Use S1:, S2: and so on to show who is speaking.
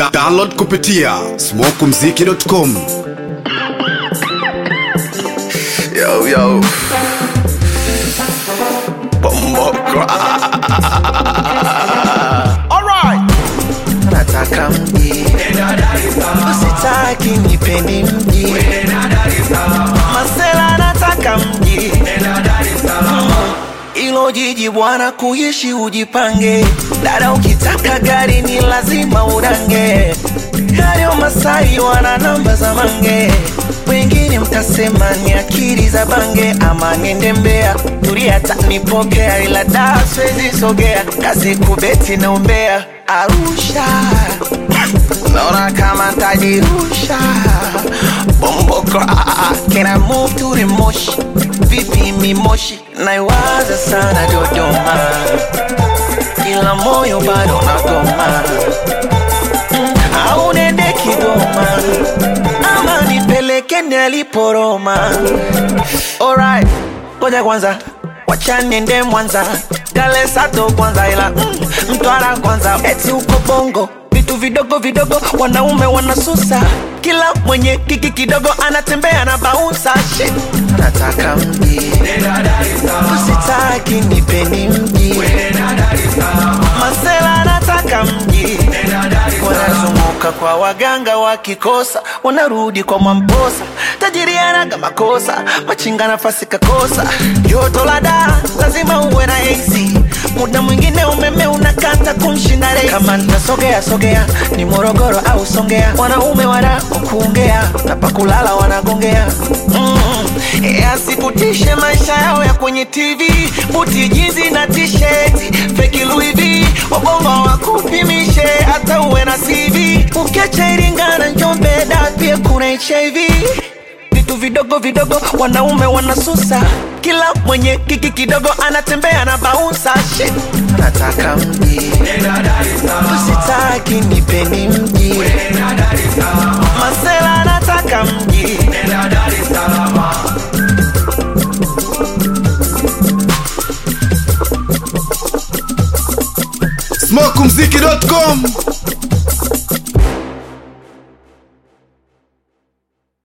S1: Da download kupitia smokumziki.com.
S2: Yo, yo. Bomoko. Alright. Nataka mji. Usitaki nipendi mji. Masela nataka mji. Ilo jiji bwana kuishi ujipange. Dada ukitaka gari ni lazima udange. Hayo Masai wana namba za mange. Wengine mtasema ni akili za bange ama niende Mbeya. Tulia tanipokea ila da siwezi sogea. Kazi kubeti na umbea. Arusha. Naona kama ntajirusha Bomboko ah, Can I move to the moshi Vipi mi moshi Naiwaza sana Dodoma Ila moyo bado nagoma Mm, Au nende Kigoma Ama nipeleke niliporoma Alright Ngoja kwanza Wacha niende Mwanza Kale Sato kwanza ila mm, Mtwara kwanza Eti uko Bongo vitu vidogo vidogo wanaume wanasusa kila mwenye kiki kidogo anatembea na baunsa shit nataka mji usitaki nipeni mji masela nataka mji wanazunguka kwa waganga wakikosa wanarudi kwa mwamposa tajiri anaga makosa machinga nafasi kakosa joto la daa lazima uwe na AC muda mwingine umeme unakata kumshinda rei kama nitasogea sogea ni morogoro au songea wanaume wana kuongea na pakulala wanagongea mm. asikutishe maisha yao ya kwenye tv buti jinzi na tisheti feki Louis V wabongo wakupimishe hata uwe na cv ukiacha iringa na njombe da pia kuna hiv vitu vidogo vidogo wanaume wanasusa kila mwenye kiki kidogo anatembea na baunsa shit nataka mji usitaki nipeni mji masela nataka mji
S1: smokumziki.com.